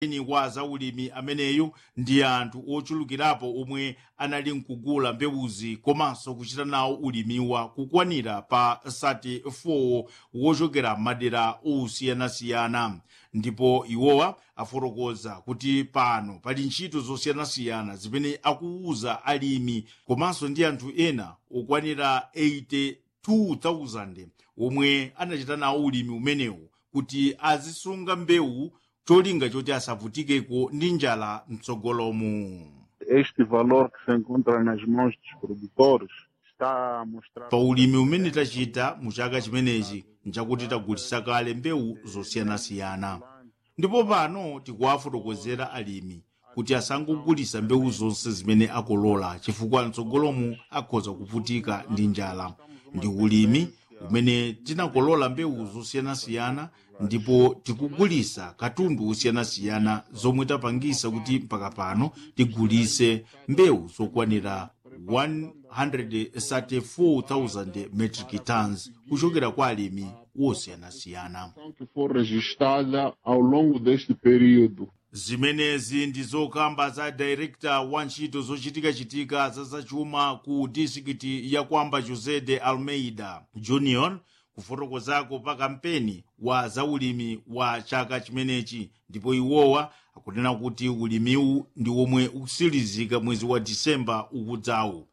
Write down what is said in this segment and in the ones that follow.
ni wa zaulimi ameneyu ndi anthu ochulukirapo omwe anali nkugula mbewuzi komanso kuchita nawo ulimiwa kukwanira pa 34 wochokera madera osiyanasiyana ndipo iwowa afotokoza kuti pano pali ntchito zosiyanasiyana zimene akuwuza alimi komanso ndi anthu ena okwanira 82,000 omwe anachita nawo ulimi umenewu kuti azisunga mbewu cholinga choti asavutikeko ndi njala mtsogolomu Este valor que se encontra nas mãos dos produtores está a mostrar. pa ulimi umene tachita mu chaka chimenechi nchakuti tagulitsa kale mbewu zosiyanasiyana ndipo pano tikuwafotokozera alimi kuti asangogulitsa mbewu zonse zimene akolola chifukwa mtsogolomu akhoza kuvutika ndi njala ndi ulimi umene tinakolola mbewu zosiyanasiyana ndipo tikugulitsa katundu osiyanasiyana zomwe tapangisa kuti mpaka pano tigulitse mbewu zokwanira 134,000 metric tons kuchokera kwa alimi wosiyanasiyana que for registrada ao longo deste período. zimenezi ndi zokamba za direkta wa ntchito zochitikachitika za zachuma ku distrikiti ya kwamba josé de almeida junior kufotokozako pa kampeni wa zaulimi wa chaka chimenechi ndipo iwowa akunena kuti ulimiwu ndi womwe ukutsirizika mwezi wa disemba ukudzawu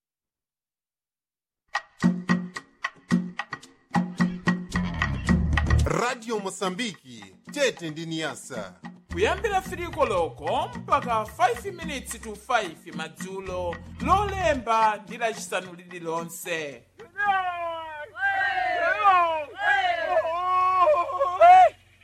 radio moçambique tete ndi niyasa kuyambira firiko loko mpaka 5 minutes to 5 madzulo lolemba ndi lacisanu lililonse